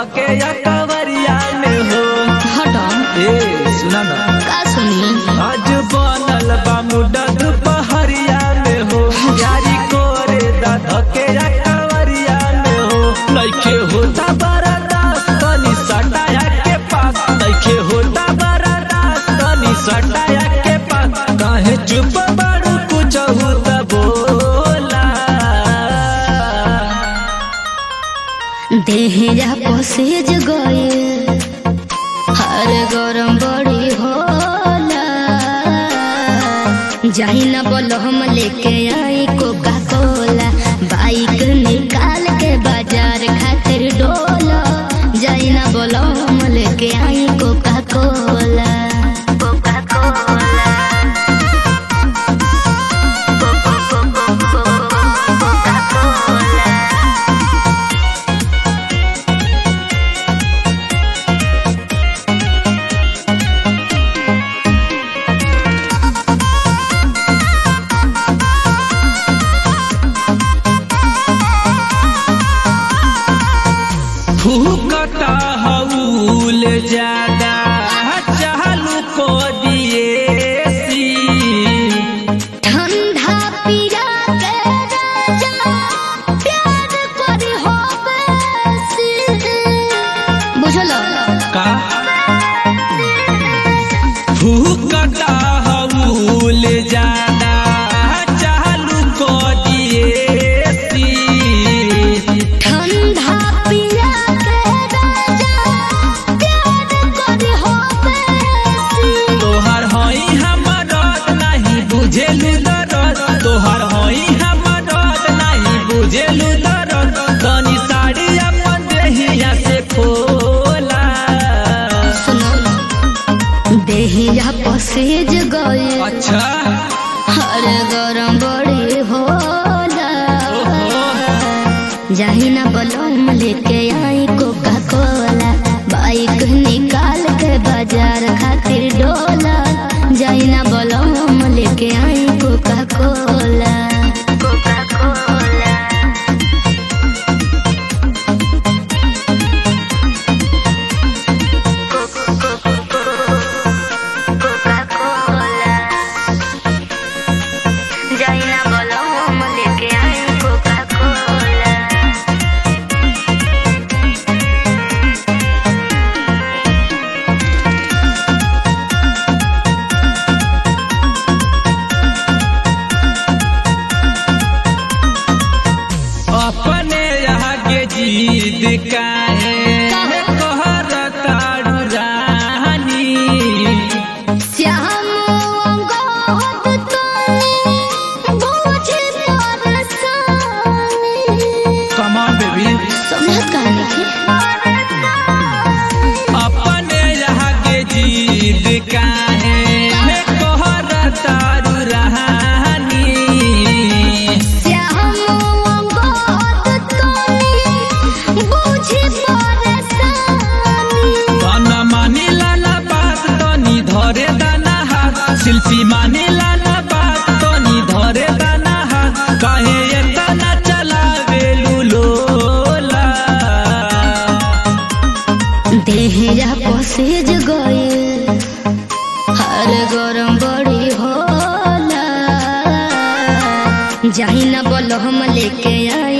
धके या कवरिया में हो हटो ए सुना ना का सुनी आज बनल बा मुडा दुपहरिया में हो यारी कोरे दा धके या कवरिया में हो लइके होता बरदास तनी सटाया के पास लइके होता बरदास तनी सटाया के पास काहे चुप बाड़ू कुछ होता बोला देहरा पसेज गए हर गरम बड़ी होला जाई ना बोलो हम लेके आई कोका कोला बाइक निकाल के बाजार खातिर डोला जाई ना बोलो हम लेके आई Coca Cola Coca Cola Coca Cola फूकता हऊल ज्यादा चालू को दिए सी ठंडा पिया के राजा प्यार करी हो बेसी बुझलो का फूकता हऊल ज्यादा चालू को दिए सी ठंडा पिया के राजा प्यार करी हो बेसी तोहर हई हमर नहीं बुझेलु दरद तोहर हई हमर नहीं बुझेलु दरद तनी साड़ी अपन देहिया से खोला सुनो देहिया पसेज गए अच्छा हर गरम बड़ी होला ओहो जाही ना बलम लेके आई कोका कोला बाइक निकाल के बाजार खातिर डोला जाही ना बलम लेके आई Coca Cola Coca Cola Coca Cola जाही ना बलम लेके आई कोका कोला अपने यहाँ के जीत काहे कहर ताड़ू रानी श्याम अंगद तोनी बुझे परसानी कमान बेबी समझत कहानी के अपने यहाँ के जीत काहे कहर ताड़ू रानी श्याम अंगद तोनी बुझे परसानी तन मानी लाला बात तनी धरे दाना हाथ शिल्पी मानी लाला बात तनी धरे दाना हाथ काहे एतना चलावे लुलोला देहरा पसेज गए हर गरम बड़ी होला जाही ना बोलो हम लेके आई